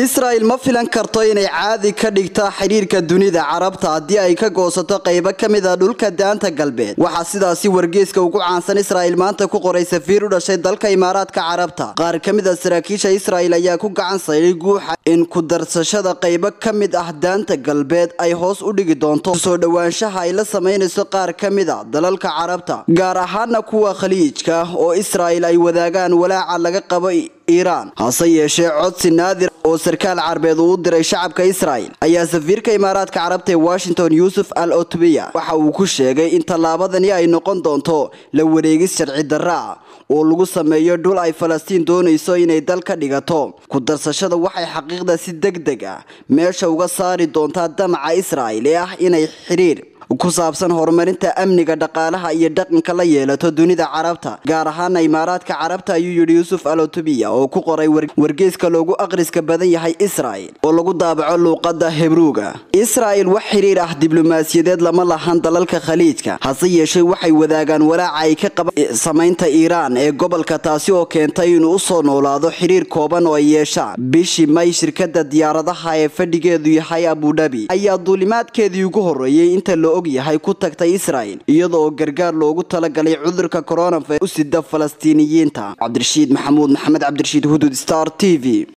israa'il ma filan karto inay caadi ka dhigta xidhiirka dunida carabta haddii ay ka goosato qaybo ka mid a dhulka daanta galbeed waxaa sidaasi wargeyska ugu caansan israa'il maanta ku qoray safiir u dhashay dalka imaaraadka carabta qaar ka mid a saraakiisha israa'il ayaa ku gacan sayday guuxa in ku darsashada qaybo ka mid ah daanta galbeed ay hoos u dhigi doonto soo dhowaanshaha ay la samaynayso qaar ka mid a dalalka carabta gaar ahaana kuwa khaliijka oo israa'il ay wadaagaan walaaca laga qabo iiraan hase yeeshee codsi naadir oo sarkaal carbeed uu u diray shacabka israa'il ayaa safiirka imaaraadka carabta ee washington yuusuf al otbiya waxa uu ku sheegay in tallaabadani ay noqon doonto la wareegis sharci darra ah oo lagu sameeyo dhul ay falastiin doonayso inay dal ka dhigato ku darsashada waxay xaqiiqda si deg deg ah meesha uga saari doontaa damaca israa'il ee ah inay xidhiir ku saabsan horumarinta amniga dhaqaalaha iyo dhaqanka la yeelato dunida carabta gaar ahaana imaaraadka carabta ayuu yidhi yuusuf alotobiya oo ku qoray wargeyska loogu aqriska badan yahay israa'il oo lagu daabaco luuqadda hebruuga israa'il wax xidhiir ah diblomaasiyadeed lama lahan dalalka khaliijka hase yeeshee waxay wadaagaan walaaca ay ka qabaan samaynta iiraan ee gobolka taasi oo keentay inuu usoo noolaado xidhiir kooban oo ay yeeshaan bishii may shirkada diyaaradaha ee fadhigeedu yahay abudhabi ayaa duulimaadkeedii ugu horreeyey inta la yahay ku tagtay israa'il iyada oo gargaar loogu talagalay cudurka coronavirus u sida falastiiniyiinta cabdirashiid maxamuud maxamed cabdirashiid hudud star t v